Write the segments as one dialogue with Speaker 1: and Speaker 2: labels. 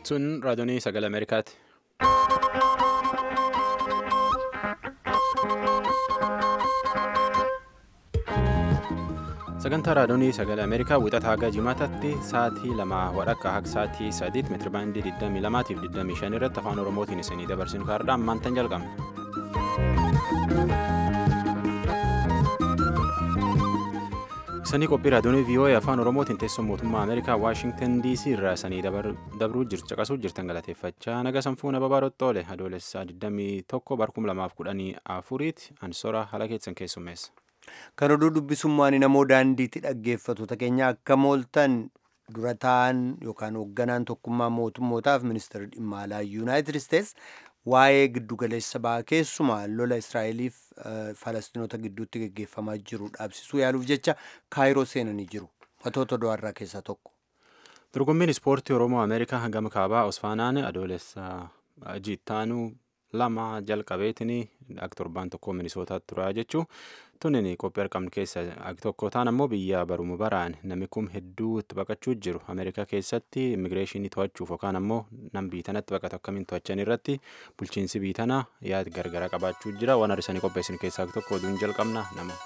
Speaker 1: Sun raadiyoonii sagalee Ameerikaati. Sagantaa raadiyoonii sagalee Ameerikaa wixata haga jimaataatti sa'aatii lama wadhakka haga sa'aatii sadiitti meetirabaandii 22 fi 25 irratti afaan Oromootiin isinii dabarsinu kaardhaa ammaantan jalqabna. Isanii qophii raadiyoonii VOA afaan Oromootiin teessoo mootummaa Ameerikaa Waashingtan DC irraa isanii dabruu jirtu caqasuu jirtan galateeffachaa naga sanfuuna babaarotti adoolessaa 21 bar 2014 tti ansora haala keessan keessummeessa.
Speaker 2: Kan oduu dubbisummaan namoo daandiitti dhaggeeffattoota keenya akka mooltan dura ta'an yookaan hoogganaan tokkummaa mootummootaaf ministeerri dhimma alaa yuunaayitid isteets waa'ee giddugaleessa ba'aa keessumaa lola israa'eliif falastinoota gidduutti geggeeffamaa jiru dhaabsisuu yaaluuf jecha kaayiroo seenanii jiru matoota do'arraa keessaa tokko.
Speaker 1: Dorgommiin ispoortii Oromoo Ameerikaa gama kaabaa Osfaanaan adoolessa jiittaanuu lama jalqabeetiin akka torbaan tokko minisootaatti turaa jechuu tunin qophii argamnu keessa tokko ta'an ammoo biyya baruma baraan namni kun hedduu itti baqachuu jiru ameerikaa keessatti immigireeshinii to'achuuf yookaan ammoo nam biitanatti baqatu akkamiin to'achan irratti bulchiinsi biitanaa yaada gargaraa qabaachuu jira waan har'isanii qopheessin keessaa tokko oduun jalqabna nama.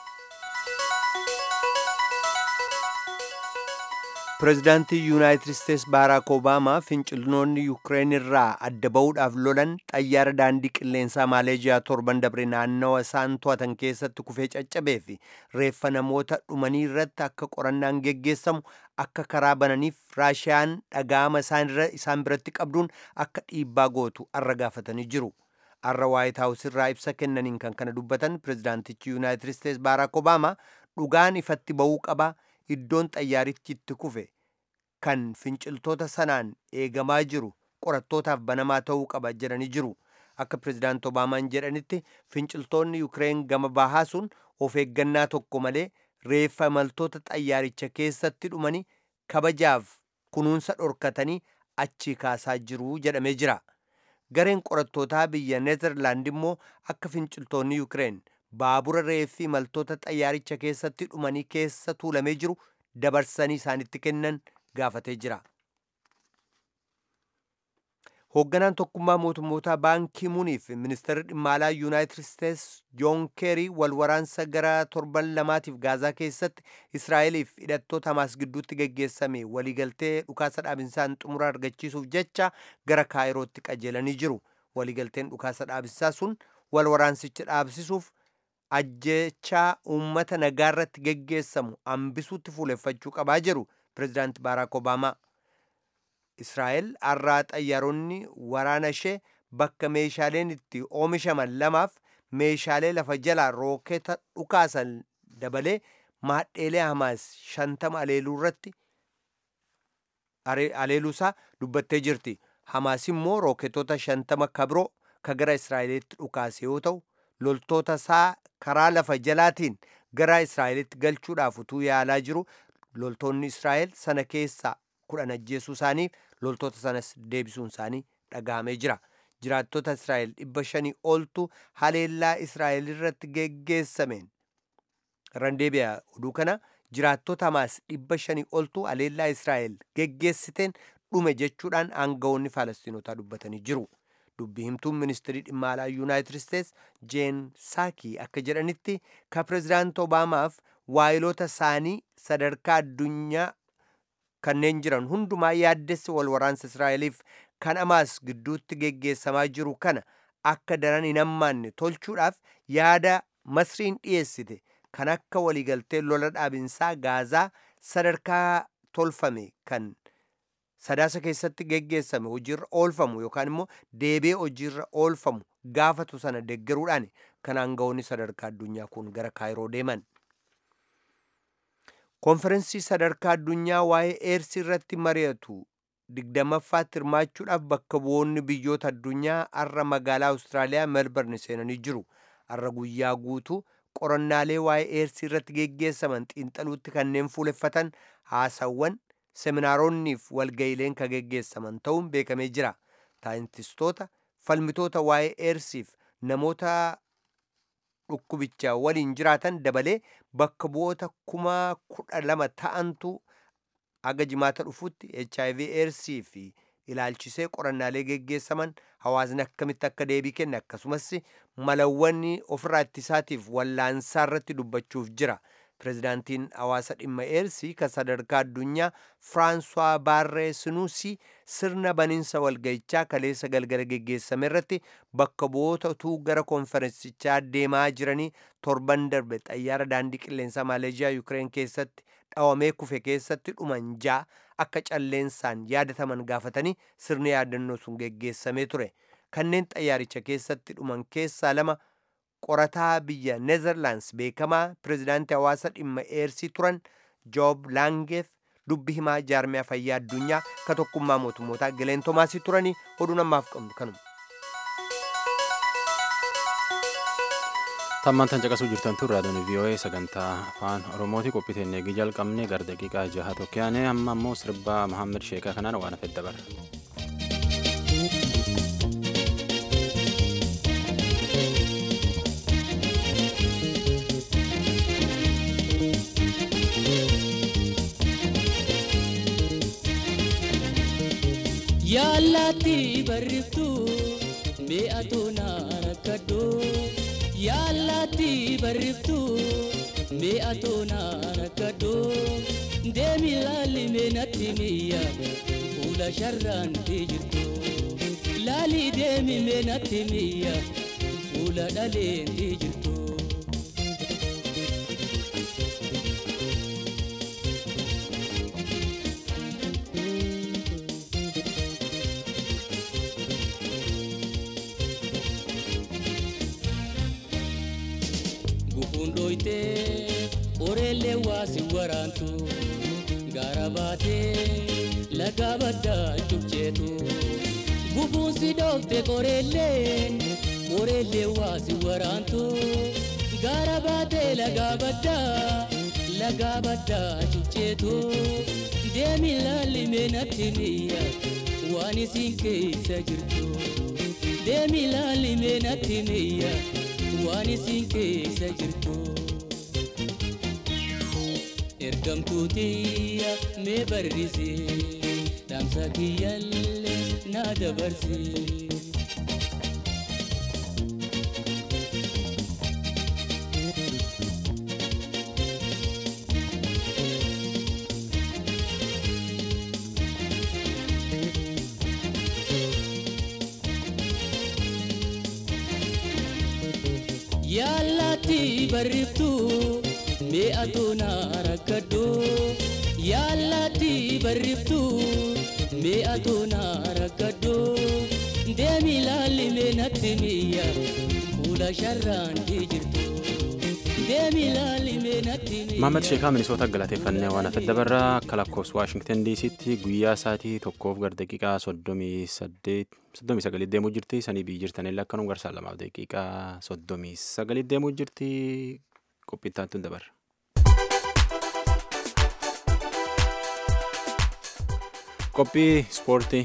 Speaker 2: pireezidaantii yuunaayitid isteets baaraak obaamaa finciltoonni yuukireen irraa adda ba'uudhaaf lolan xayyaara daandii qilleensaa maaleejiyaa torban dabre naannawa isaan to'atan keessatti kufee caccabee fi reeffa namoota dhumanii irratti akka qorannaan geggeessamu akka karaa bananiif raashiyaan dhaga'ama isaan biratti qabduun akka dhiibbaa gootu arra gaafatanii jiru. arra waayit haawus irraa ibsa kennaniin kan kana dubbatan pireezidaantichi yuunaayitid isteets baaraak obaamaa dhugaan ifatti ba'uu qaba. iddoon xayyaarichi itti kufe kan finciltoota sanaan eegamaa jiru qorattootaaf banamaa ta'uu qaba jedhanii jiru akka pireezidaant obaamaan jedhanitti finciltoonni yuukireen gama bahaa sun of eeggannaa tokko malee reeffa imaltoota xayyaaricha keessatti dhumanii kabajaaf kunuunsa dhorkatanii achi kaasaa jiru jedhamee jira gareen qorattootaa biyya neezerlaand immoo akka finciltoonni yuukireen baabura reeffi imaltoota xayyaaricha keessatti dhumanii keessa tuulamee jiru dabarsanii isaanitti kennan gaafatee jira. hoogganaan tokkummaa mootummootaa baankii muuniif ministeerri dhimma alaa yuunaayitid isteets joon keerii wal waraansa gara torban lamaatiif gaazaa keessatti israa'eliif hidhattoota hamaas gidduutti geggeessame waliigaltee dhukaasa dhaabinsaan xumura argachiisuuf jecha gara kaayirootti qajeelanii jiru waliigalteen dhukaasa dhaabinsaa sun wal waraansicha dhaabsisuuf ajjechaa uummata nagaarratti geggeessamu hambisuutti fuuleffachuu qabaa jiru pireezidaanti baaraak obaamaa israa'el har'aa xayyaaronni waraana ishee bakka meeshaaleen itti oomishaman lamaaf meeshaalee lafa jalaa rookeeta dhukaasan dabalee maadheelee hamaas shantama aleeluu irratti aleeluusaa dubbattee jirti hamaas immoo rookeetota shantama kabiroo ka gara israa'elitti dhukaase yoo ta'u loltoota isaa karaa lafa jalaatiin gara israa'elitti galchuudhaaf utuu yaalaa jiru loltoonni israa'el sana keessaa kudhan ajjeesuu isaaniif loltoota sanas deebisuun isaanii dhagahamee jira jiraattota israa'el dhibba shanii oltu haleellaa israa'el irratti geggeessameen randeebi'a oduu kana jiraattota hamaas dhibba shanii oltu haleellaa israa'el geggeessiteen dhume jechuudhaan aangawoonni faalastinotaa dubbatanii jiru. dubbii himtuun ministirii dhimma alaa yuunaayitid isteets jeen saakii akka jedhanitti ka pireezidaant obaamaaf waayilota isaanii sadarkaa addunyaa kanneen jiran hundumaa yaaddessi wal waraansa israa'eliif kan hamaas gidduutti geggeessamaa jiru kana akka daran hin hammaanne tolchuudhaaf yaada masriin dhiyeessite kan akka waliigaltee lola dhaabinsaa gaazaa sadarkaa tolfame kan sadaasa keessatti geggeessame hojiirra oolfamu yookaan immoo deebi'ee hojiirra oolfamu gaafatu sana deggeruudhaan kan aangawoonni sadarkaa addunyaa kun gara kaayiroo deeman. konferensii sadarkaa addunyaa waa'ee eersii irratti mari'atu digdammaffaatti hirmaachuudhaaf bakka bu'oonni biyyoota addunyaa har'a magaalaa awustiraaliyaa melbourne seenanii jiru har'a guyyaa guutuu qorannaalee waa'ee eersii irratti geggeessaman xiinxaluutti kanneen fuuleffatan haasawwan seminaaronni fi walga'ileen ka geggeessaman ta'uun beekamee jira saayintistoota falmitoota waa'ee eersiif namoota dhukkubicha waliin jiraatan dabalee bakka bu'oota kuma kudha lama ta'antu aga jimaata dhufutti hiv eersii fi ilaalchisee qorannaalee geggeessaman hawaasni akkamitti akka deebii kenne akkasumas malawwan ofirraa ittisaatiif wallaansaa irratti dubbachuuf jira. pirezidaantiin hawaasa dhimma eersii kan sadarkaa addunyaa firaansuwaa baarree sinuusii sirna baniinsa walgayichaa kaleessa galgala geggeessame irratti bakka bu'oota utuu gara konferensichaa deemaa jiranii torban darbe xayyaara daandii qilleensaa maaleeshiyaa yukireen keessatti dhawamee kufe keessatti dhuman ja'a akka calleensaan yaadataman gaafatanii sirni yaadannoo sun geggeessamee ture kanneen xayyaaricha keessatti dhuman keessaa lama qorataa biyya neezerlaands beekamaa pirezidaantii hawaasa dhimma eersii turan joob laangeef dubbi himaa jaarmiyaa fayyaa addunyaa ka tokkummaa mootummootaa gileen toomaasii turanii oduu namaaf qabnu kanuma.
Speaker 1: tammaan tan caqasuu jirtan tun raadiyoon vii'oo'ee sagantaa afaan oromooti qophii eegii jalqabne gara daqiiqaa jaha tokkoyaane amma ammoo sirbaa mahammed sheekaa kanaan waan hafe dabarra.
Speaker 3: yaallatti barriftu mi'atu naarakadhu yaallatti barriftu mi'atu naarakadhu deemi laalli meenatti miyya fuula sharraanti jirtu laali deemi meenatti miyya fuula dhaleenti jirtu. gufundoyte oreellee waasi waraantu gaara baatee laga baddaa cubceetu gufuunsi dhoofte qoreelleen oreellee waasi waraantu gaara baatee laga baddaa laga baddaa cubceetu deemi laalli meenatti miyya waan isin keessa jirtu deemi laalli meenatti miyya. waan isin keessa jirtu ergamtuutiyya mee barrise dhaamsa kiyyallee naa dabarse. yaallatti barriftu mi'atu naarakadhu yaallatti barriftu mi'atu naarakadhu deemi laalli meenatti miyya fuula sharraanti jirtu deemi laalli meenatti miyya.
Speaker 1: Maammed Sheekaa Minisoota galateeffannee waan hafe dabarraa akka lakkoofsa Waashingtan DC'tti guyyaa sa'aatii tokkoof gara daqiiqaa soddomii saddeet soddomii sagalii deemuu jirti sanii biyyi jirtan illee akkanuma garsaa lamaaf daqiiqaa soddomii sagalii deemuu jirti qophiittaatti hin dabarra. Qophii ispoortii.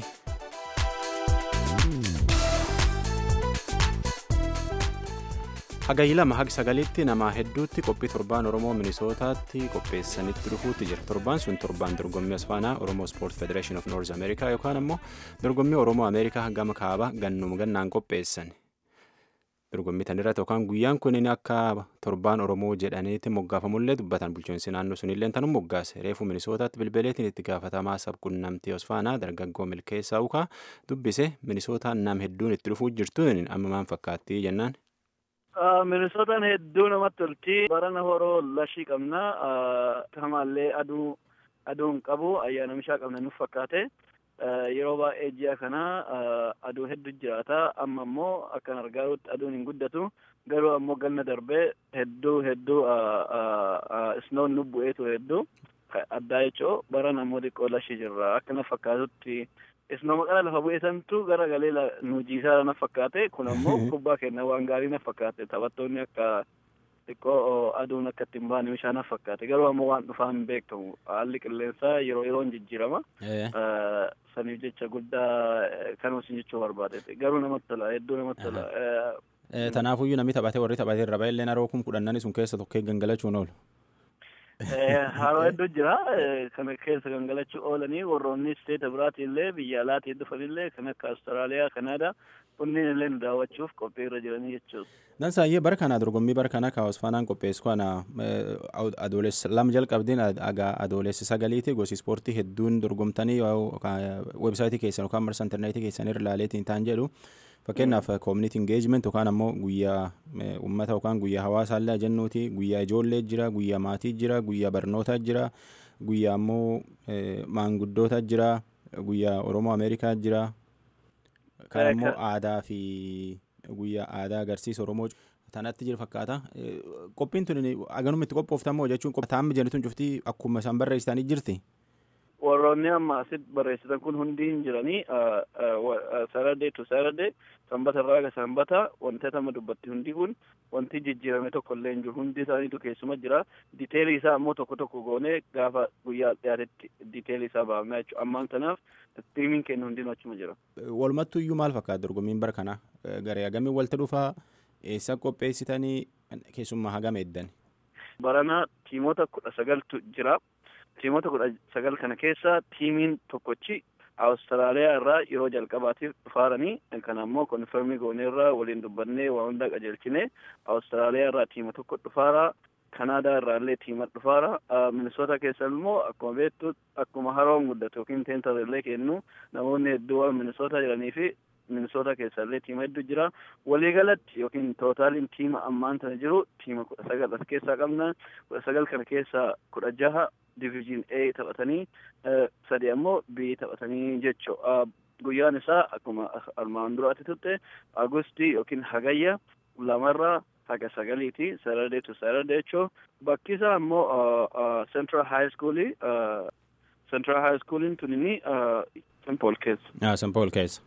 Speaker 1: hagayi lama haga sagalitti nama hedduutti qophii torbaan oromoo minisootaatti qopheessanitti dhufuutti jira torbaan sun torbaan dorgommii asfaanaa oromoo sport federation of north america yookaan ammoo dorgommii oromoo ameerikaa gama kaaba gannuma gannaan qopheessan dorgommii tanirratti yookaan guyyaan kun akka torbaan oromoo jedhaniitti moggaafamullee dubbatan bulchiinsi naannoo sunillee tanuu moggaase reefu minisootaatti bilbileetiin itti gaafatamaa sabquunnamtii asfaanaa dargaggoo milkeessaa ukaa dubbise minisootaan nam hedduun itti dhufuu jirtuun amma maan fakkaatti jennaan.
Speaker 4: Minisootaan hedduu namatti tolti. Barana horoo lashii qabna. Kamaallee aduu aduun qabu ayyaana mishaa qabna nuuf fakkaate. Yeroo baay'ee ji'a kana aduu hedduu jiraata. Amma immoo akkan argaa jirutti aduun hin guddatu. Garuu ammoo ganna darbee hedduu hedduu isnoon nu bu'ee ture hedduu addaa jechuu barana ammoo xiqqoo lashii jirra. Akka na fakkaatutti isnooma qara lafa bu'eesantu gara galee nu jiisaa na fakkaate kun ammoo kubbaa kenna waan gaarii na fakkaate taphattoonni akka xiqqoo aduun akka ittiin baane bishaan na fakkaate garuu ammoo waan dhufaa hin beekamu haalli qilleensaa yeroo yeroon jijjiirama saniif jecha guddaa kanuma isin jechuu barbaade garuu namatti tola hedduu namatti tola.
Speaker 1: Tanaafuyyuu namni taphatee warri taphatee irra baay'ee illee haroo kun kudhannani sun keessa tokkee gangalachuun oolu.
Speaker 4: Haroo hedduu jira. Kana keessa gangalachuu oolanii warroonni isteeta biraatii illee biyya alaatii dhufanillee kan akka Awustiraaliyaa, Kanaadaa kunniin illee nu daawwachuuf qophii irra jiranii jechuudha.
Speaker 1: Dansaayyee bara kana dorgommii bara kana kaawwas faanaan qopheessu kana adoolessa lama jalqabdeen adoolessa sagaliiti gosi ispoortii hedduun dorgomtanii weebsaayitii keessan yookaan marsa intarneetii keessan irra ilaaleetiin ta'an jedhu fakkeenyaaf koominiti ingeejiment yookaan ammoo guyyaa uummata yookaan guyyaa hawaasaallee jennuuti guyyaa ijoollee jira guyyaa maatii jira guyyaa barnootaa jira guyyaa ammoo maanguddoota jira guyyaa oromoo ameerikaa jira kan ammoo aadaa fi guyyaa aadaa agarsiisa oromoo tanatti jira fakkaata qophiin tun aganuma itti qophooftamoo jechuun taa'amni jennuun cuftii akkuma isaan barreessitanii jirti.
Speaker 4: warroonni amma asitti barreessitan kun hundi hin jiranii saradee tu saradee sanbata irraa aga sanbata wantoota amma dubbatti hundi kun wanti jijjiirame tokko illee hin jiru hundi isaaniitu keessuma jira diteelii isaa ammoo tokko tokko goonee gaafa guyyaa dhiyaatetti diteelii isaa baafnaa jechuudha ammaan tanaaf tiriimiin kennu hundinuu achuma jira.
Speaker 1: Walumattuu iyyuu maal fakkaata dorgommiin bara kana garee hagamii walitti dhufaa eessa qopheessitanii keessummaa hagam eeddan.
Speaker 4: Barana tiimoota kudha sagaltu jira. tiimoota kudha sagal kana keessa tiimiin tokkochi awustiraaliyaa irraa yeroo jalqabaatiif dhufaaranii kan ammoo konfirmii gooneerraa waliin dubbannee waa hundaa qajeelchine awustiraaliyaa irraa tiima tokko dhufaara kanaadaa irraa illee tiima dhufaara minisoota keessa immoo akkuma beektu akkuma haroon guddatu yookiin teentar illee kennu namoonni hedduu minisoota jiranii fi minisoota keessa illee tiima hedduu jira waliigalatti yookiin tootaaliin tiima ammaan tana jiru tiima kudha sagal as keessaa qabna kudha sagal kana keessaa kudha jaha diviizhin A taphatanii sadi ammoo B taphatanii jechuudha. Guyyaan isaa akkuma armaan duraatti turte Agustii yookiin Hagayya lamarraa haga sagaliiti Saturday to Saturday jechuun bakki isaa ammoo Central High School Central High Schooliin tunini St. Paul keessa.
Speaker 1: St. Paul keessa.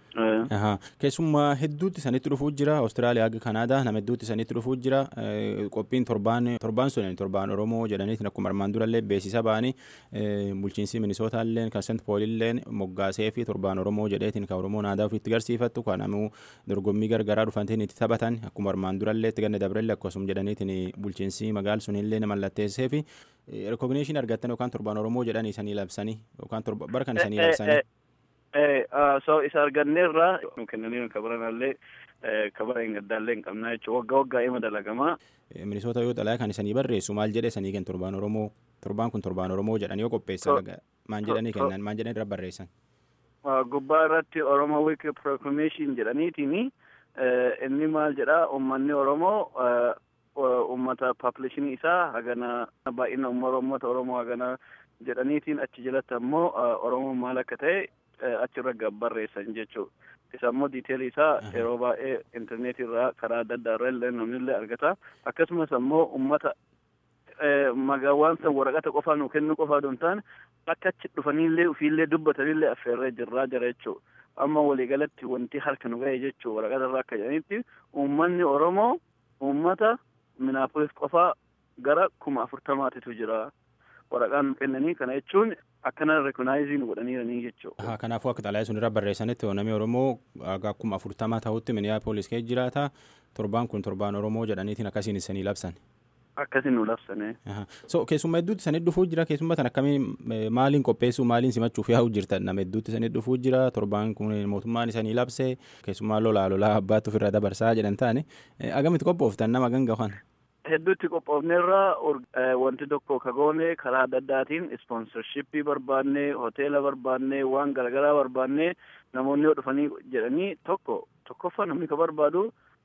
Speaker 1: keessummaa hedduutti sanitti dhufuu jira awustiraaliyaa haga kanaadaa nama hedduutti sanitti dhufuu jira qophiin torbaan torbaan sun torbaan oromoo jedhaniitiin akkuma armaan durallee beeksisa ba'anii bulchiinsi minisootallee kan sent poolillee moggaasee fi torbaan oromoo jedheetiin kan oromoon aadaa ofiitti garsiifattu kan ammoo dorgommii gargaraa dhufantiin itti taphatan akkuma armaan durallee itti ganna dabrelle akkasuma jedhaniitiin bulchiinsi magaal sunillee mallatteessee fi rikogniishin argattan yookaan torbaan oromoo jedhanii isanii labsanii yookaan bara kan isanii labsanii.
Speaker 4: so isa arganneerraa kennanii kabaranallee kabara hin gaddaallee hin qabnaa jechuudha waggaa waggaa ima dalagamaa.
Speaker 1: Minisoota yoo xalayaa kan isanii barreessu maal jedhe sanii kennu torbaan oromoo torbaan kun torbaan oromoo jedhanii yoo qopheessan maan jedhanii kennan maan jedhanii irra barreessan.
Speaker 4: Gubbaa irratti oromoo week proclamation jedhaniitini inni maal jedha uummanni oromoo uummata population isaa hagana baay'ina uummata oromoo hagana jedhaniitiin achi jalatti ammoo oromoo maal akka ta'e achirra gabbarreessan jechuudha. Isa immoo diiteelii isaa yeroo baay'ee intarneetii irraa karaa adda addaa irra illee namni illee argata. Akkasumas ammoo uummata magaawwan san waraqata qofaa nu kennu qofaa osoo hin taane akka achi dhufaniillee ofiillee dubbatanillee affeerree jirraa jira jechuudha. Amma waliigalatti wanti harka nu ga'e jechuudha waraqata irraa akka jedhanitti uummanni Oromoo uummata Minaapolis qofaa gara kuma afurtamaatitu jira. waraqaan nu kennanii kana jechuun akkana rekonaayizii nu godhaniiranii jechuudha.
Speaker 1: Kanaafuu akka xalayaa sun irra barreessanitti namni Oromoo akkuma afurtamaa ta'utti Minneapolis keessa jiraata torbaan kun torbaan Oromoo jedhaniitiin akkasiin isanii labsan.
Speaker 4: Akkasiin nu labsane.
Speaker 1: So keessummaa hedduutti sanii dhufuu jira keessummaa tan akkamiin maaliin qopheessuu maaliin simachuuf yaa'u jirtan nama hedduutti sanii dhufuu jira torbaan kun mootummaan isanii labse keessummaa lolaa lolaa abbaatti ofirra dabarsaa jedhan taane agamitti qophooftan nama ganga kan.
Speaker 4: hedduutti qophoofneerra wanti tokko kagoone karaa adda addaatiin ispoonsarshippii barbaanne hoteela barbaanne waan garagaraa barbaanne namoonni yoo dhufanii jedhanii tokko tokkoffaa namni ka barbaadu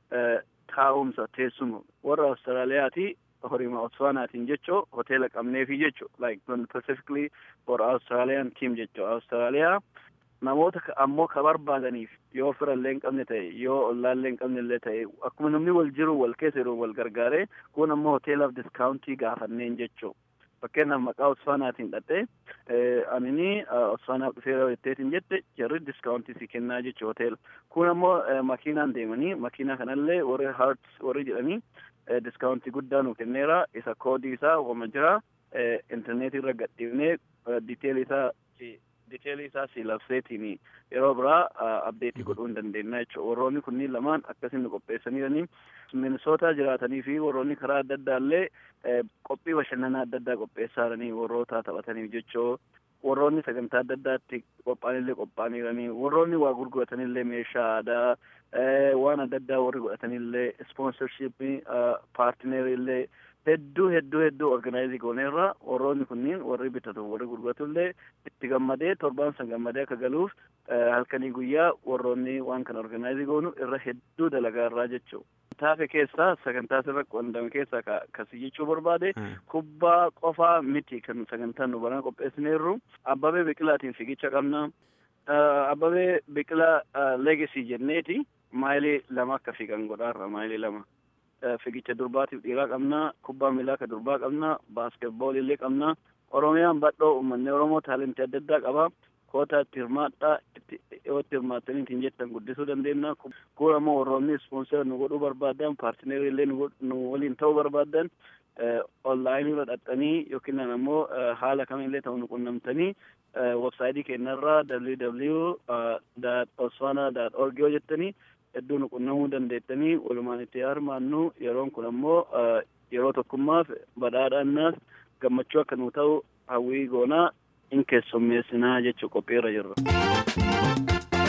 Speaker 4: taa'umsa teessuma warra awustiraaliyaati horima Botswanaatiin jechoo hoteela qabneefi jecho like specifically for Australian team jecho Austraaliyaa namoota ammoo ka barbaadaniif yoo fira illee hin qabne ta'e yoo ollaa illee hin qabne illee ta'e akkuma namni wal jiru wal keessa yeroo wal gargaare kun ammoo hoteelaaf diskaawuntii gaafanneen jechuu fakkeenyaaf maqaa Osfaanaatiin dhaqxee anini Osfaanaaf dhufeera jetteetiin jette jarri diskaawuntii si kennaa jechuu hoteela kun ammoo makiinaan deemanii makiinaa kanallee warri haarts warri jedhanii diskaawuntii guddaa nu kenneera isa koodii isaa wama jira intarneetii irra gadhiifnee diiteelii isaa diteelii isaa si labseetiin yeroo biraa abdeetii godhuu hin dandeenya jechuudha. Warroonni kunniin lamaan akkasiin nu qopheessaniiranii minisootaa jiraatanii fi warroonni karaa adda addaa illee qophii bashannanaa adda addaa qopheessaa jiranii warroota taphataniif jechoo warroonni sagantaa adda addaatti qophaa'anillee qophaa'aniiranii warroonni waa gurguratanillee meeshaa aadaa waan adda addaa warri godhatanillee ispoonsarshiippii paartineerillee hedduu hedduu hedduu organaayizii gooneerra warroonni kunniin warri bitatu warri gurguratullee itti gammadee torbaan san gammadee akka galuuf halkanii guyyaa warroonni waan kana organaayizii goonu irra hedduu dalagaa irraa jechuu taafe keessaa sagantaa sirra qondame keessaa kasi jechuu barbaade kubbaa qofaa miti kan sagantaa nu baran qopheessineerru abbabee biqilaatiin fiigicha qabna abbabee biqilaa leegasii jenneeti maayilii lama akka fiigan godhaarra maayilii lama fiigicha durbaatiif dhiiraa qabna kubbaa miilaa ka durbaa qabna baaskeetboolii illee qabna oromiyaan badhoo uummanni oromoo taalentii adda addaa qaba koota itti hirmaadhaa yoo itti hirmaattanii ittiin jettan guddisuu dandeenya kun ammoo warroonni ispoonsera nu godhuu barbaadan paartineerii illee nu waliin ta'uu barbaadan onlaayinii irra dhaxxanii yookiin ammoo haala kamillee ta'u nu qunnamtanii websaayitii keenyarraa www.osfana.org yoo jettanii hedduu nu qunnamuu dandeettanii walumaan itti hirmaannu yeroon kun ammoo yeroo tokkummaaf badhaadhaannaaf gammachuu akka nu ta'u hawwii goonaa in keessummeessinaa jechuu qophiirra jirra.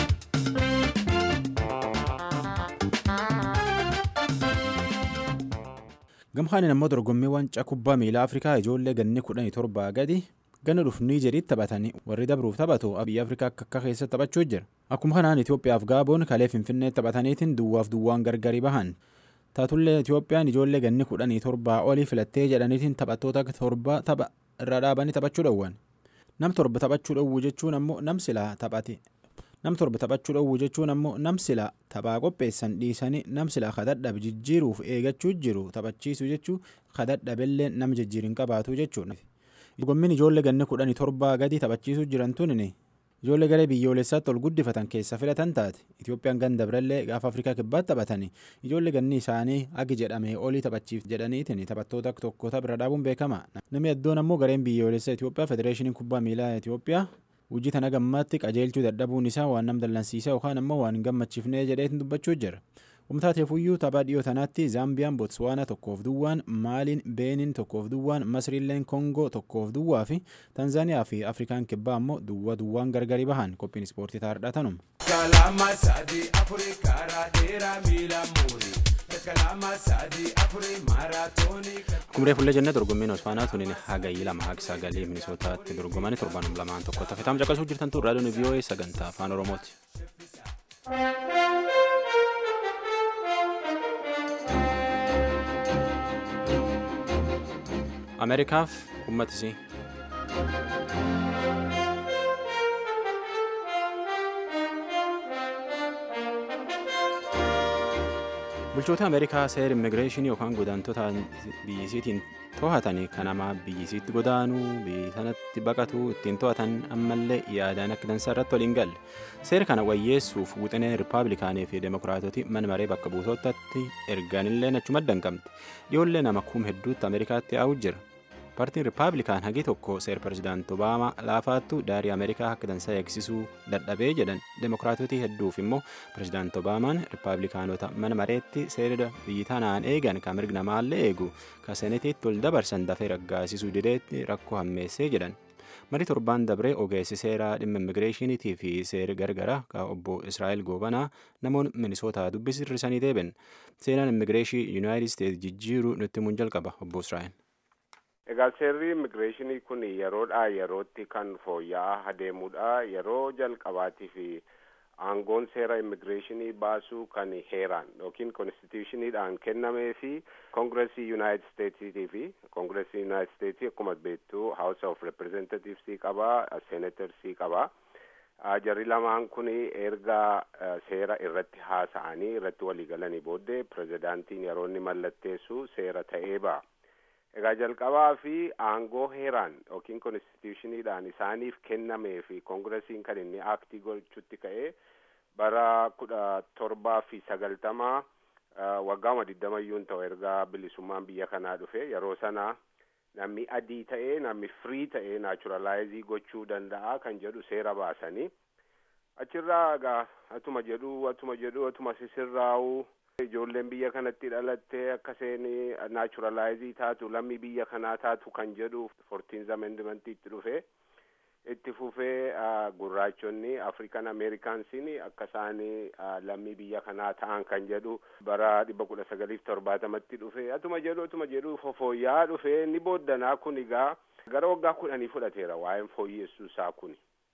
Speaker 1: gamkaaniin ammoo dorgommii wancaa kubbaa miilaa afrikaa ijoollee ganni kudhanii torbaa gadi ganna dhufu niijeriitti taphatanii warri dabruuf taphatu biyya afrikaa akka akka keessatti taphachuu jira akkuma kanaan itiyoophiyaaf gaaboon kalee finfinnee taphataniitiin duwwaaf duwwaan gargari bahan taatullee itiyoophiyaan ijoollee ganni kudhanii torbaa olii filattee jedhaniitiin taphattoota torba tapha irra dhaabanii taphachuu dhowwan nam torba taphachuu dhowwu jechuun ammoo nam silaa taphate nam torba taphachuu dhowwu jechuun ammoo nam silaa taphaa qopheessan dhiisanii nam silaa kadhadhabe jijjiiruuf eegachuu jiru taphachiisu jechuu kadhadhabellee nam jijjiirin qabaatu jechuudha. dorgommiin ijoollee ganni kudhanii torbaa gadi taphachiisuu jiran tunin ijoollee garee biyyoolessaatti ol guddifatan keessa filatan taate itoophiyaan ganda birallee gaafa afrikaa kibbaatti taphatanii ijoollee ganni isaanii agi jedhamee olii taphachiif jedhaniitiin taphattoota tokkota bira dhaabuun beekama namni addoon ammoo gareen biyyoolessa itoophiyaa federeeshiniin kubbaa miilaa itoophiyaa hojii tana gammaatti qajeelchuu dadhabuun isaa waan nam dallansiisa yookaan ammoo waan gammachiifnee jedheetiin dubbachuu jira. Humtaateefuyyuu taphaa dhiyoo tanaatti Zaambiyaan Botswaana tokkoof duwwaan Maaliin Beeniin tokkoof duwwaan Masriilleen Kongoo tokkoof duwwaa fi Tanzaaniyaa fi Afrikaan kibbaa ammoo duwwa duwwaan gargari bahan qophiin ispoortii taa'aadha tanuma.
Speaker 5: Kalama sadii afurii karaa dheeraa miila muurii.
Speaker 1: Kumree fuullee jennee dorgommiin Osfaanaa tuniin hagayyii lama haga sagalee minisootaatti dorgomanii torban lamaan tokko tafitaan caqasuu jirtan tun raadiyoon VOA sagantaa afaan Oromooti. Ameerikaaf uummatisii. bulchoota ameerikaa seera immigireeshinii yookaan godaantota biyyisiitiin to'atanii kan namaa biyyisiitti godaanuu biyya sanatti baqatu ittiin to'atan ammallee yaadaan akka dansaa irratti waliin galle seera kana wayyeessuuf wuxineen rippaabilikaanii fi demokiraatoti mana maree bakka buutotatti ergaanillee achuma adda hin qabne dhiyoollee nama kuma hedduutti ameerikaatti yaa'u jira paartiin rippaabilikaan hagi tokko seera pirezidaanti obaamaa laafaattu daarii ameerikaa akka dansaa eegsisuu dadhabee jedhan demokiraatotii hedduuf immoo pirezidaanti obaamaan rippaabilikaanota mana mareetti seera biyyi tanaan eegan kan mirga namaallee eegu kan seenetiitti ol dabarsan dafee raggaasisuu dideetti rakkoo hammeessee jedhan marii torbaan dabree ogeessi seeraa dhimma immigireeshiniitii fi seera gargaraa kan obbo israa'el goobanaa namoonni minisootaa dubbisirrisanii deebiin seenaan immigireeshii yuunaayitid isteetsi jijjiiruu nutti himuun jalqaba obbo israa'el.
Speaker 6: Egaa seerri immigireeshinii kun yeroodhaa yerootti kan fooyya'aa adeemudha. Yeroo jalqabaatii fi aangoon seera immigireeshinii baasuu kan heeraan yookiin konstitushiniidhaan kennamee fi koongiresii yuunaayitid isteetsiitii fi koongiresii yuunaayitid isteetsii akkuma beektu haawus of reprezentativsii qabaa seenatarsii qabaa. Jarri lamaan kun erga seera irratti haasa'anii irratti waliigalanii booddee pirezidaantiin yeroo inni mallatteessu seera ta'ee ba'a. Egaa jalqabaa fi aangoo heeraan yookiin konstitushiniidhaan isaaniif kennamee fi koongiresiin kan inni aaktii gochuutti ka'ee bara kudha torbaa fi sagaltamaa waggaama digdamayyuun ta'u erga bilisummaan biyya kanaa dhufe yeroo sana namni adii ta'ee namni firii ta'ee naachuralaayizii gochuu danda'a kan jedhu seera baasanii achirraa egaa atuma jedhu atuma jedhu atuma sisirraa'u ijoolleen biyya kanatti dhalattee akka isheen naachuralaayizii taatu lammii biyya kanaa taatu kan jedhu foortiinz amendimentii itti dhufe itti fufee gurraachonni afrikan ameerikaansiin akka isaan lammii biyya kanaa ta'an kan jedhu bara dhibba kudha sagaliif torbaatamatti dhufe atuma jedhu atuma jedhu fofooyyaa dhufe inni booddanaa kun egaa gara waggaa kudhanii fudhateera waa'een fooyyeessuu isaa kun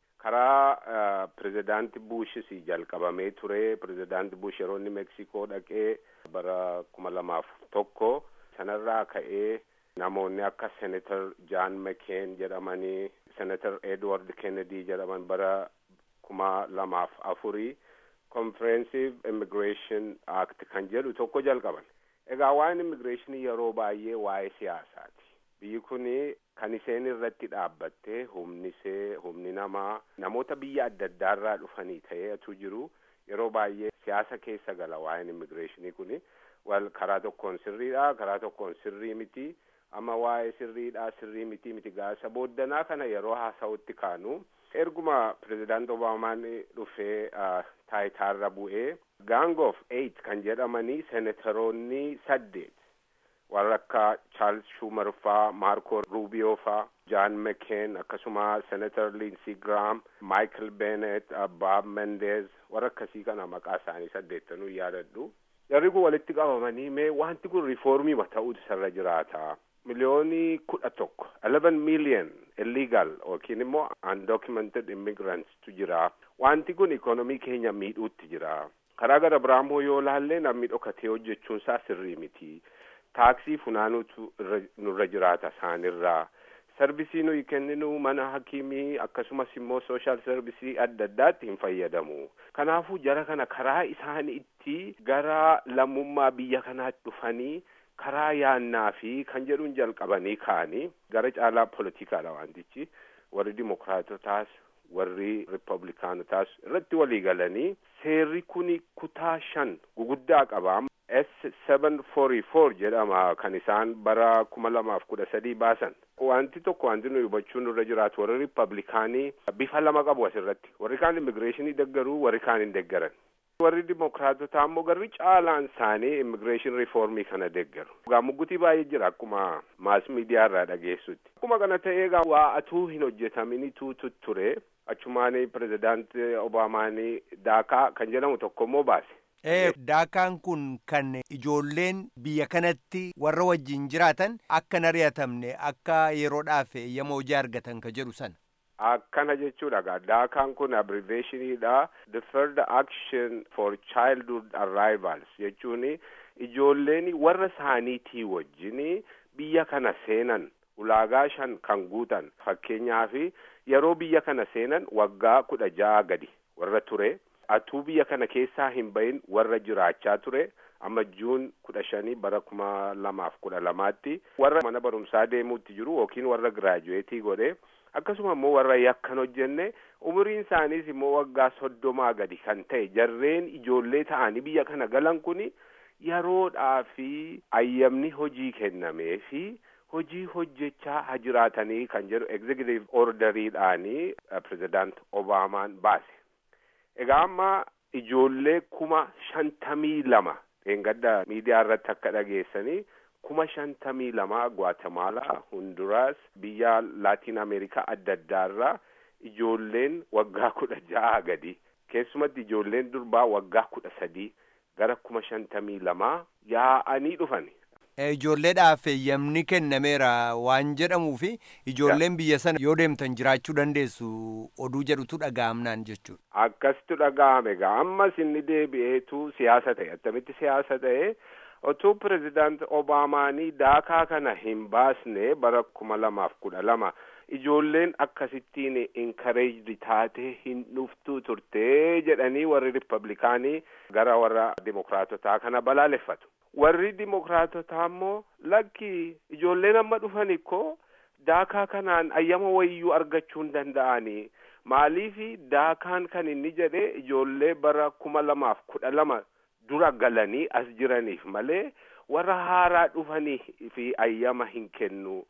Speaker 6: karaa pirezidaanti buushis jalqabamee ture pirezidaanti buush yeroo inni meksikoo dhaqee bara kuma lamaaf tokko sanarraa ka'ee namoonni akka senator jaan mekeen jedhamanii senator edward kennedy jedhaman bara kuma lamaaf afurii comprehensive immigration act kan jedhu tokko jalqaban egaa waa'een immigireeshinii yeroo baay'ee waa'ee siyaasaati biyyi kun kan isheen irratti dhaabbattee humni ishee humni namaa namoota biyya adda addaarraa dhufanii ta'eetu jiru yeroo baay'ee siyaasa keessa gala waa'een immigireeshinii kun wal karaa tokkoon sirriidha karaa tokkoon sirrii miti amma waa'ee sirriidha sirrii miti miti gaasa booddanaa kana yeroo haasa'utti kaanu erguma pirezidaant obaamaan dhufee taayitaarra bu'ee gang of eight kan jedhamanii senataroonni saddeet warra akka chaarls schumer faa maarko ruubiyoo faa jaan mekeen akkasuma senator linsii giraam maayikel beenet baab mendeez warra akkasii kana maqaa isaanii saddeettanuu yaadadhu jarri kun walitti qabamanii mee wanti kun rifoormii ta'uutu isarra jiraata miliyoonii kudha tokko eleven million illegal yookiin immoo undocumented immigrants tu jira wanti kun ikonomii keenya miidhuutti jira karaa gara biraamoo yoo laallee namni dhokatee hojjechuun isaa sirrii miti taaksii funaanuutu nurra jiraata isaanirraa sarbisii nuyi kenninu mana hakiimii akkasumas immoo sooshaal sarbisii adda addaatti hin fayyadamu kanaafuu jara kana karaa isaan itti gara lammummaa biyya kanaatti dhufanii karaa yaannaa fi kan jedhuun jalqabanii ka'anii gara caalaa poolitikaadha wantichi warri dimokiraatotaas warri riippablikaanotaas irratti walii galanii seerri kun kutaa shan guguddaa qaba s seven forii four jedhama kan isaan bara kuma lamaaf kudha sadii baasan wanti tokko wanti nuyi hubachuun nurra jiraatu warri riippablikaanii bifa lama qabu asirratti warri kaan immigireeshinii deggaruu warri kaan hin deggaran warri dimokiraatotaa ammoo garri caalaan isaanii immigireeshin riifoormii kana deggaru egaa muggutii baay'ee jira akkuma maas miidiyaa irraa dhageessutti akkuma kana ta'ee egaa waa atuu hin hojjetaminitu ture achumaanii pirezidaanti obaamaanii daakaa kan jedhamu tokko immoo baase
Speaker 2: daakaan kun kan ijoolleen biyya kanatti warra wajjin jiraatan akka hin ari'atamne akka yeroodhaaf eeyyama hojii argatan ka jedhu sana.
Speaker 6: akkana jechuudha gaa daakaan kun abbreviationiidha deferred action for childhood arrivals jechuun ijoolleen warra isaaniitii wajjin biyya kana seenan ulaagaa shan kan guutan fakkeenyaaf yeroo biyya kana seenan waggaa kudha ja'a gadi warra ture atuu biyya kana keessaa hin bahin warra jiraachaa ture amma juun kudha shanii bara kuma lamaaf kudha lamaatti warra mana barumsaa deemuutti jiru yookiin warra giraajuweetii godhe akkasuma immoo warra yakkan hojjenne umuriin isaaniis immoo waggaa soddomaa gadi kan ta'e jarreen ijoollee ta'anii biyya kana galan kun yeroodhaa fi ayyamni hojii kennamee fi hojii hojjechaa ha jiraatanii kan jedhu executive orderiidhaanii pirezidaant obaamaan baase egaa amma ijoollee kuma shantamii lama dheengadda miidiyaa irratti akka dhageessanii kuma shantamii lama gwatemaalaa hunduraas biyya laatiin ameerikaa adda addaarraa ijoolleen waggaa kudha ja'a gadi keessumatti ijoolleen durbaa waggaa kudha sadii gara kuma shantamii lamaa yaa'anii dhufan.
Speaker 2: Ijoolleedhaaf eeyyamni kennameera waan jedhamuu fi ijoolleen biyya sana yoo deemtan jiraachuu dandeessu oduu jedhutu dhaga'amnaan jechuudha.
Speaker 6: Akkasitu dhaga'ame egaa ammas inni deebi'eetu siyaasa ta'e attamitti siyaasa ta'e otuu pirezidaant Obaamaanii daakaa kana hin baasne bara kuma lamaaf kudha lama ijoolleen akkasittiin inkareejdi taate hin dhuftuu turtee jedhanii warri riippablikaanii gara warra dimokiraatotaa kana balaaleffatu. warri dimokiraatotaa immoo lakki ijoolleen amma dhufan ikkoo daakaa kanaan ayyama wayyuu argachuu hin danda'anii maaliifi daakaan kan inni jedhe ijoollee bara kuma lamaaf kudha lama dura galanii as jiraniif malee warra haaraa dhufanii fi ayyama hin kennu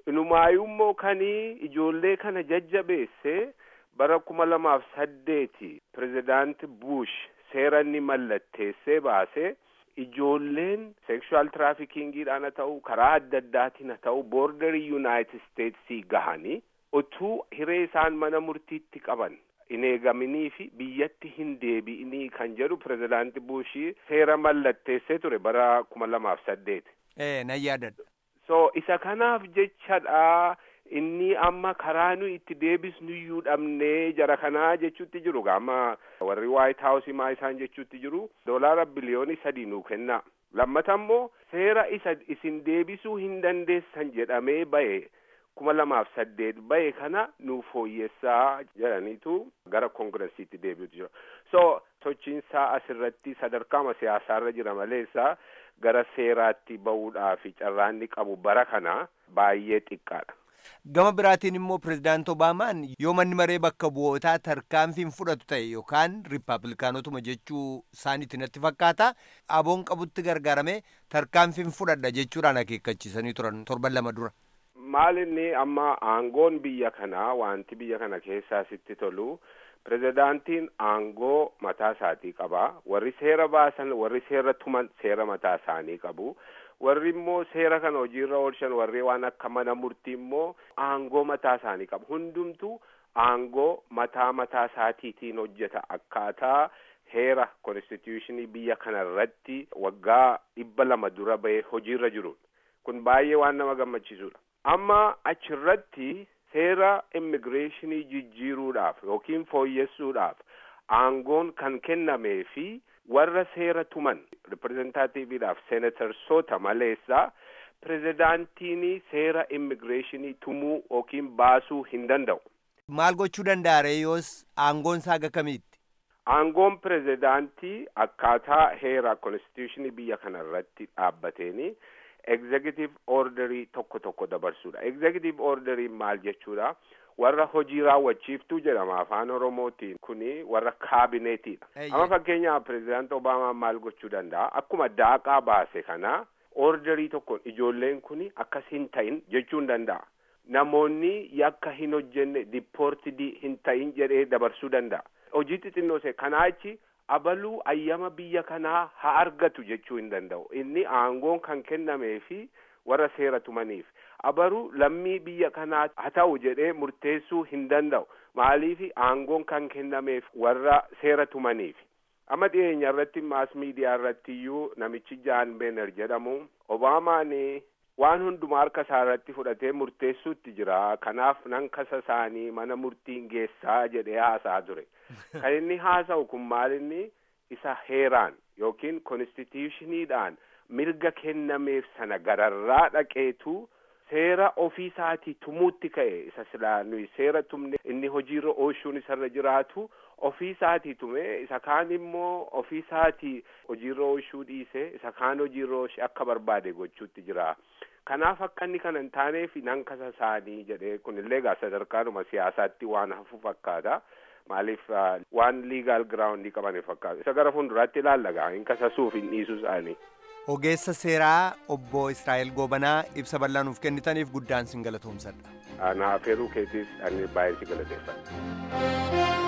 Speaker 6: Inumaayyummoo kanii ijoollee kana jajjabeesse bara kuma lamaaf saddeeti pirezidaanti Bush seera inni mallatteessee baase ijoolleen sekshuwaal tiraafikingiidhaan haa ta'u karaa adda addaatiin haa ta'u boordarii yuunaayitid isteetsii gahanii utuu hiree isaan mana murtiitti qaban hin eegaminii fi biyyatti hin deebi'inii kan jedhu pirezidaanti Bushii seera mallatteessee ture bara kuma lamaaf saddeeti.
Speaker 2: ee nan yaadadha
Speaker 6: so isa kanaaf jechadha inni amma karaa nu itti deebisnuyyuu dhabnee jara kanaa jechuutti jiru amma warri waayit haawusii maa isaan jechuutti jiru doolaara biliyoonii sadii nuu kenna lammata immoo seera isa isin deebisuu hin dandeessan jedhamee bahe kuma lamaaf saddeet bahe kana nu fooyyessaa jedhaniitu gara koongiresiitti deebi'utu jira so sochiinsaa asirratti sadarkaama siyaasaarra jira maleessa gara seeraatti ba'uudhaaf carraanni qabu bara kana baay'ee xiqqaadha.
Speaker 2: gama biraatiin immoo pirezidaanti obaamaan yoo manni maree bakka bu'ootaa tarkaanfiin fudhatu ta'e yookaan riippaabilikaanotuma jechuu isaaniitti natti fakkaata aboon qabutti gargaaramee tarkaanfiin fudhadha jechuudhaan akeekkachiisanii turan torban lama dura.
Speaker 6: maal inni amma aangoon biyya kanaa wanti biyya kana keessaa sitti tolu pirezidaantiin aangoo mataa isaatii qaba warri seera baasan warri seera tuman seera mataa isaanii qabu warri immoo seera kana hojiirra oolchan warri waan akka mana murtii immoo aangoo mataa isaanii qabu hundumtu aangoo mataa mataa isaatiitiin hojjeta akkaataa heera konstituushinii biyya kana irratti waggaa dhibba lama dura bahee hojiirra jiru kun baay'ee waan nama gammachiisudha amma achirratti seera immigireeshinii jijjiiruudhaaf yookiin fooyyessuudhaaf aangoon kan kennamee fi warra seera tuman riprezentaatiiviidhaaf seenatarsoota maleessaa pirezidaantiin seera immigireeshinii tumuu yookiin baasuu hin danda'u.
Speaker 2: maal gochuu danda'a ree yoos aangoon isaa haga kamiitti.
Speaker 6: aangoon pirezidaantii akkaataa heera konstituushinii biyya kana irratti dhaabbateeni executive orderii tokko tokko dabarsuudha executive orderii maal jechuudha warra hojii raawwachiiftuu jedhama afaan oromootiin kuni warra kaabineetiidha amma fakkeenyaaf pirezidaanti obaamaan maal gochuu danda'a akkuma daaqaa baase kana orderii tokkoon ijoolleen kuni akkas hin ta'in jechuu hin danda'a namoonni yakka hin hojjenne dipoortidii hin ta'in jedhee dabarsuu danda'a hojii xixinnoo se kanaa achi abaluu ayyama biyya kanaa haa argatu jechuu hin danda'u inni aangoon kan kennamee fi warra seera tumaniif abaruu lammii biyya kanaa haa ta'u jedhee murteessuu hin danda'u maaliif aangoon kan kennameef warra seera tumaniif amma dhiyeenya irratti maas miidiyaa irratti iyyuu namichi jaan beener jedhamu obaamaan waan hundumaa harka isaa irratti fudhatee murteessuutti jira kanaaf nan kasa isaanii mana murtiin geessaa jedhee haasaa ture kan inni haasa'u kun maal inni isa heeraan yookiin konstituushiniidhaan mirga kennameef sana gararraa dhaqeetu seera ofii isaatii tumuutti ka'e isa silaa nuyi seera tumne inni hojiirra oolchuun isarra jiraatu ofii isaatii tume isa kaan immoo ofii isaatii hojiirra oolchuu dhiise isa kaan hojiirra oolche akka barbaade gochuutti jira kanaaf akka inni kana hin taaneef nan kasa isaanii jedhee kunillee gaa sadarkaanuma siyaasaatti waan hafu fakkaata maaliif waan liigaal giraawundii qaban fakkaatu isa gara fuulduraatti ilaalla gaa hin kasasuuf hin dhiisuu isaanii.
Speaker 2: ogeessa seeraa obbo Israa'el Goobanaa ibsa bal'aa nuuf kennitaniif guddaan sin galatoomsadha.
Speaker 6: Ana afeeruu keetiis ani baay'ee si galateeffadha.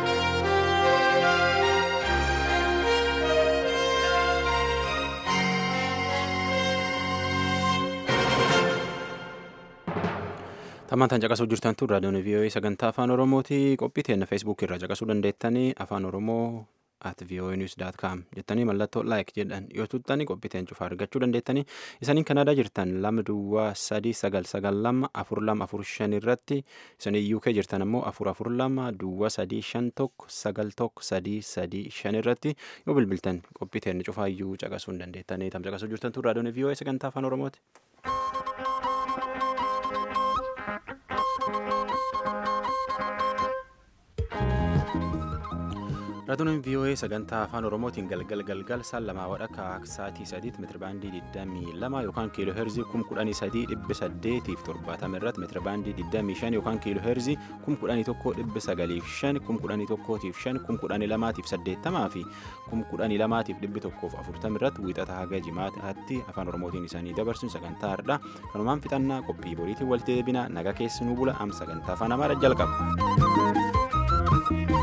Speaker 1: Tammaan caqasuu jirtan tun raadiyoon VOA sagantaa afaan Oromooti qophii teenya feesbuukii irraa caqasuu dandeettanii afaan Oromoo at voanews.com jettanii mallattoo like jedhan yoo tuttani qophii teenya cufaa argachuu dandeettanii isaniin kanaadaa jirtan lama duwwaa sadii sagal sagal lama afur lama afur shan irratti isanii UK jirtan ammoo afur afur lama duwwaa sadii shan tokko sagal tokko sadii sadii shan irratti yoo bilbiltan qophii teenya cufaa iyyuu caqasuu hin dandeettanii tam caqasuu jirtan tun raadiyoon VOA sagantaa afaan Oromooti. Raadiyoon VOA sagantaa afaan Oromootiin galgal galgal saan lamaa wadhakka sa'aatii sadiitti meetirabaandii 22 yookaan kiiloo heerzii 11870 irratti meetirabaandii 25 yookaan kiiloo heerzii 1195 1105 1180 fi 1140 irratti wiixata haga jimaataatti afaan Oromootiin isaanii dabarsuun sagantaa har'aa kanumaan fixannaa qophii boriitiin walitti deebina naga keessanuu bula am sagantaa afaan Amaaraa jalqaba.